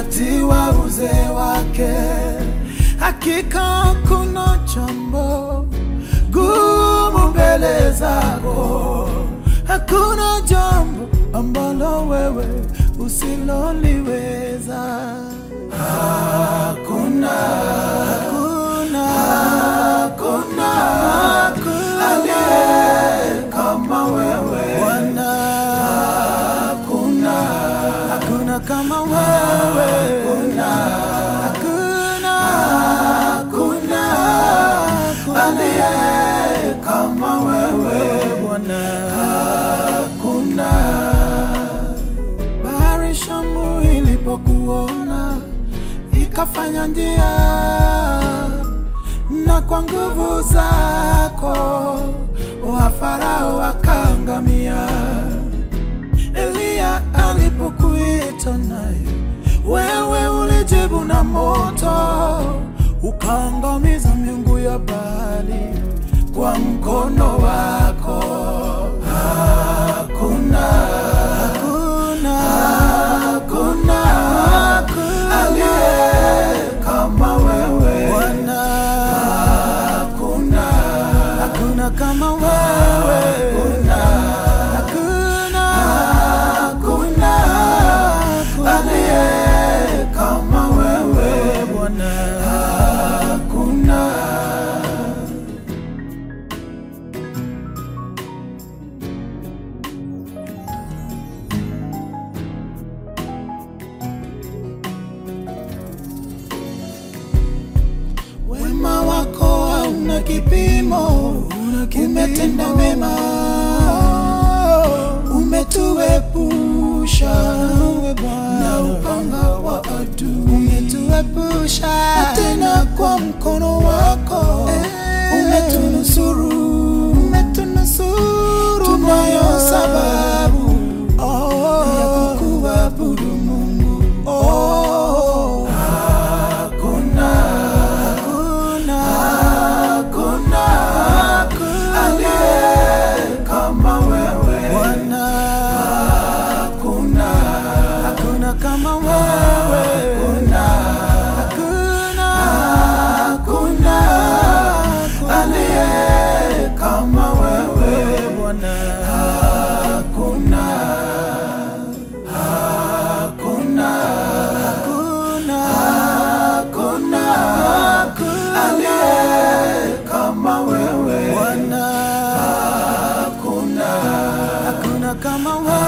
wakati wa uzee wake. Hakika kuna jambo gumu mbele zako, hakuna jambo ambalo wewe usiloliweza. Hakuna, hakuna, hakuna, aliye kama wewe Bwana. Hakuna, hakuna kama wewe. Hakuna, hakuna, hakuna, aliye kama wewe Bwana. Hakuna. Bahari Shamu ilipokuona ikafanya njia, na kwa nguvu zako wa Farao wakaangamia. Eliya alipokuita naye, wewe ulijibu na moto, ukaangamiza miungu ya Baali kwa mkono wako. Hakuna, hakuna, hakuna, aliye kama wewe Bwana. Hakuna, hakuna kama wewe. Hakuna, hakuna, hakuna, aliye kama wewe Bwana. Hakuna. Wema wako hauna kipimo, umetenda mema, umetuepusha na upanga wa adui, umetuepusha tena kwa mkono wako umetunusuru, umetunusuru. Tunayo sababu ya kukuabudu Mungu. Oh, hakuna hakuna hakuna aliye kama wewe Bwana. Hakuna hakuna kama wewe hakuna hakuna hakuna aliye kama wewe Bwana. Hakuna hakuna hakuna hakuna aliye kama wewe Bwana. Hakuna hakuna kama wewe